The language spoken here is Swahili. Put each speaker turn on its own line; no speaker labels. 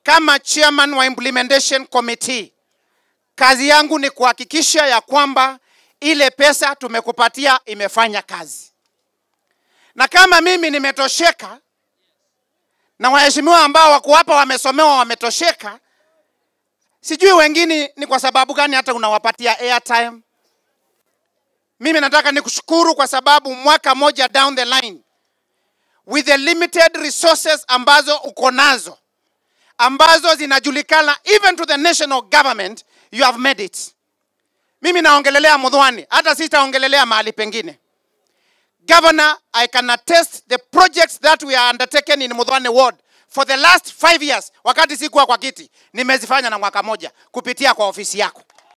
kama chairman wa implementation committee, kazi yangu ni kuhakikisha ya kwamba ile pesa tumekupatia imefanya kazi, na kama mimi nimetosheka na waheshimiwa ambao wako hapa wamesomewa wametosheka, sijui wengine ni kwa sababu gani hata unawapatia airtime. Mimi nataka nikushukuru kwa sababu mwaka moja down the line with the limited resources ambazo uko nazo ambazo zinajulikana even to the national government you have made it. Mimi naongelelea Mudhwani, hata sitaongelelea mahali pengine. Governor, I can attest the projects that we are undertaken in Mudhwani ward for the last five years, wakati sikuwa kwa kiti, nimezifanya na mwaka moja kupitia kwa ofisi yako.